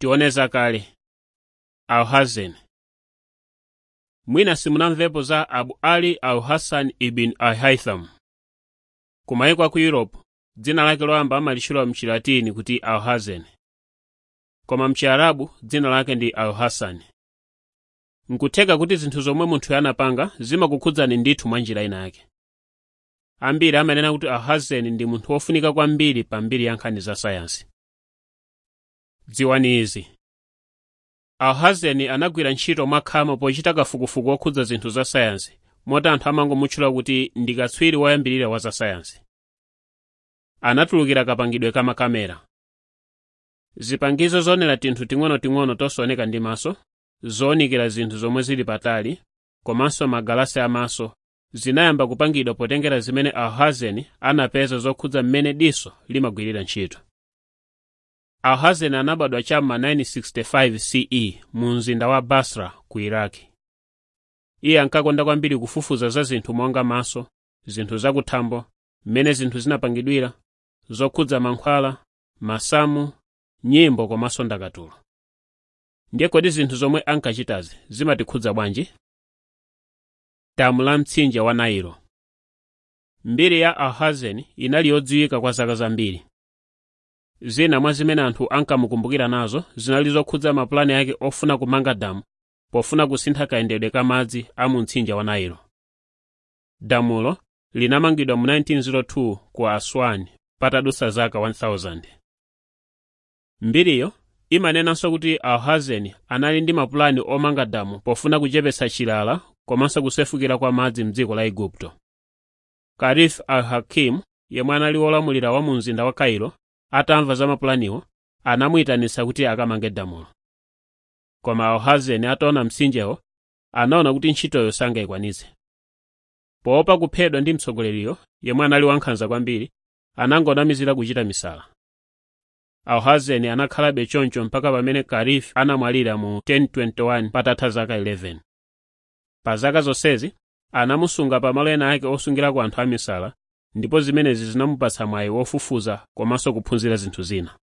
tione zakale alhazen mwina simunamvepo za abu ali alhasan ibn alhaitham kumayiko aku europe dzina lake loyamba amalitchula mchilatini kuti alhazen koma mchiarabu dzina lake ndi alhasan nkutheka kuti zinthu zomwe munthu anapanga zimakukhudzani ndithu mwa njira ina yake ambiri amanena kuti alhazen ndi munthu wofunika kwambiri pa mbiri ya nkhani za sayansi dziwani izi alhazen anagwira ntchito mwakhama pochita kafukufuku wokhudza zinthu za sayansi moti anthu amangomutchula kuti ndi katswiri woyambirira wa za sayansi anatulukira kapangidwe ka makamera zipangizo zonera tinthu ting'onoting'ono tosaoneka ndi maso zowunikira zinthu zomwe zili patali komanso magalasi amaso zinayamba kupangidwa potengera zimene alhazen anapeza zokhudza mmene diso limagwirira ntchito alhazen anabadwa cham'ma 965 ce mu mzinda wa basra ku iraki iye ankakonda kwambiri kufufuza za zinthu monga maso zinthu zakuthambo mmene zinthu zinapangidwira zokhudza mankhwala masamu nyimbo komanso ndakatulo ndiye kodi zinthu zomwe ankachitazi zimatikhudza bwanji damu la mtsinje wa nailo mbiri ya alhazen inali yodziwika kwa zaka zambiri zina mwa zimene anthu ankamukumbukira nazo zinali zokhudza mapulani ake ofuna kumanga damu pofuna kusintha kayendedwe ka madzi a mu mtsinje wa nailo damulo linamangidwa mu 1902 ku aswani patadutsa zaka 1000 mbiriyo imanenanso kuti alhazen anali ndi mapulani omanga damu pofuna kuchepetsa chilala komanso kusefukira kwa madzi mdziko la igupto karif al-hakim yemwe anali wolamulira wa mu mzinda wa kairo atamva za mapulaniwo anamuyitanitsa kuti akamange damulo koma alhazen ataona mtsinjewo anaona kuti ntchitoyo sangayikwanitse poopa kuphedwa ndi mtsogoleriyo yemwe anali wankhanza kwambiri anangonamizira kuchita misala alhazen anakhalabe choncho mpaka pamene karif anamwalira mu 1021 patatha zaka 11 pa zaka zonsezi anamusunga pamalo ena ake osungirako anthu amisala ndipo zimenezi zinamupatsa mwayi wofufuza komanso kuphunzira zinthu zina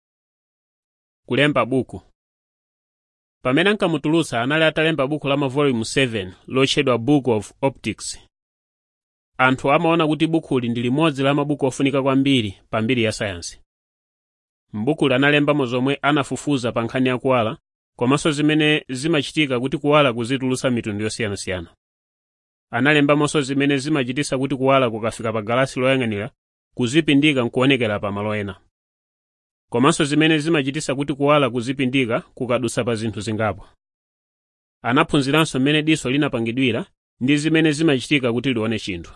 kulemba buku pamene ankamutulutsa anali atalemba buku la mavolume 7 lotchedwa book of optics anthu amaona kuti bukuli ndi limodzi la mabuku ofunika kwambiri pa mbiri ya sayansi m'bukuli analembamo zomwe anafufuza pa nkhani ya kuwala komanso zimene zimachitika kuti kuwala kuzitulutsa mitundu yosiyanasiyana analembamonso zimene zimachititsa kuti kuwala kukafika pa galasi loyang'anira kuzipindika nkuonekera pa malo ena komanso zimene zimachititsa kuti kuwala kuzipindika kukadutsa pa zinthu zingapo anaphunziranso mmene diso linapangidwira ndi zimene zimachitika kuti lione chinthu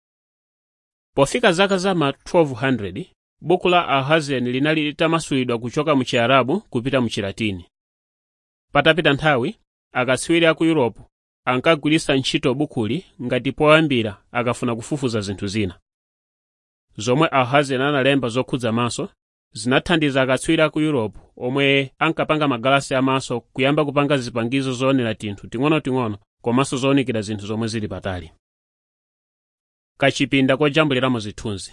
pofika zaka za ma 1200 buku la alhazen linali litamasulidwa kuchoka mu chiarabu kupita mu chilatini patapita nthawi akatswiri aku europe ankagwiritsa ntchito bukuli ngati poyambira akafuna kufufuza zinthu zina zomwe alhazen analemba zokhudza maso zinathandiza akatswiri aku europe omwe ankapanga magalasi amaso kuyamba kupanga zipangizo zoonera tinthu ting'onoting'ono komanso zowunikira zinthu zomwe zili patali kachipinda kojambuliramo zithunzi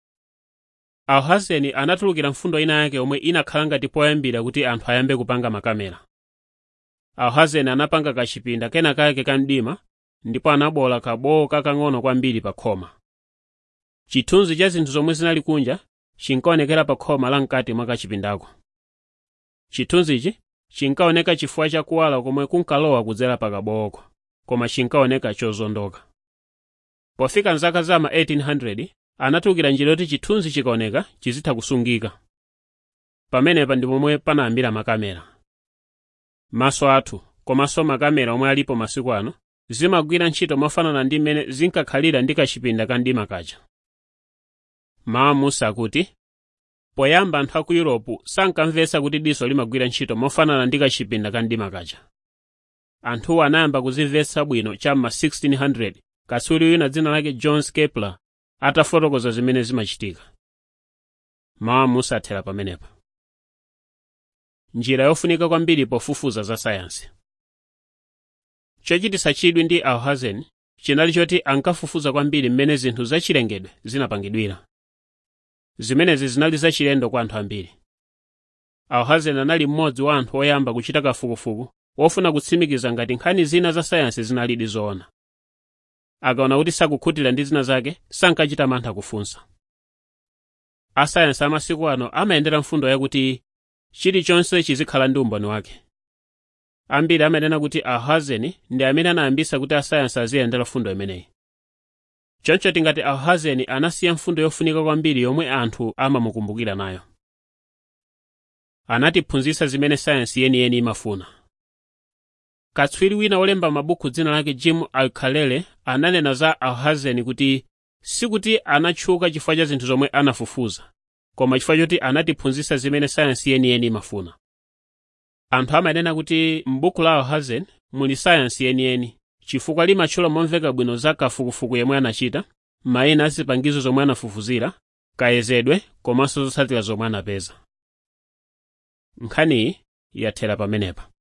alhazen anatulukira mfundo ina yake omwe inakhala ngati poyambira kuti anthu ayambe kupanga makamera alhazen anapanga kachipinda kena kake kamdima ndipo anabola kabowo kakang'ono kwambiri pa khoma chithunzi cha zinthu zomwe zinali kunja chinkaonekera pa khoma la mkati mwa kachipindako chithunzichi chinkaoneka chifukwa cha kuwala komwe kunkalowa kudzera pa kabowoko koma chinkaoneka chozondoka pofika mzaka za ma 1800 anatulukira njira yoti chithunzi chikaoneka chizitha kusungika pamenepa ndi pomwe panayambira makamera maso athu komanso makamera omwe alipo masiku ano zimagwira ntchito mofanana ndi mmene zinkakhalira ndi kachipinda kamdima kaja mawu musa akuti poyamba anthu aku yuropu sankamvetsa kuti diso limagwira ntchito mofanana ndi kachipinda kamdima kaja anthuwo anayamba kuzimvetsa bwino cham'ma 1600 katswiri wina dzina lake john kepler atafotokoza zimene zimachitika mawu musa athera pamenepa njira yofunika kwambiri pofufuza za sayansi chochititsa chidwi ndi alhazen chinali choti ankafufuza kwambiri mmene zinthu zachilengedwe zinapangidwira zimenezi zinali zachilendo kwa anthu ambiri alhazen anali mmodzi wa anthu oyamba kuchita kafukufuku wofuna kutsimikiza ngati nkhani zina za sayansi zinalidi zoona akaona kuti sakukhutira ndi zina zake sankachita mantha kufunsa asayansi amasiku ano amayendera mfundo yakuti chilichonse chizikhala ndi umboni wake ambiri amanena kuti alhazen ndi amene anayambisa kuti asayansi aziyendera mfundo imeneyi choncho tingati alhazen anasiya mfundo yofunika kwambiri yomwe anthu amamukumbukira nayo anatiphunzitsa zimene sayansi yeniyeni imafuna katswiri wina wolemba mabuku dzina lake jim alkalele ananena za alhazen kuti sikuti anatchuka chifukwa cha zinthu zomwe anafufuza koma chifukwa choti anatiphunzitsa zimene sayansi yeniyeni imafuna anthu amanena kuti m'buku la alhazen muli sayansi yeniyeni chifukwa limatchula momveka bwino za kafukufuku yemwe anachita mayina a zipangizo zomwe anafufuzira kayezedwe komanso zotsatira zomwe anapeza nkhaniyi yathera pamenepa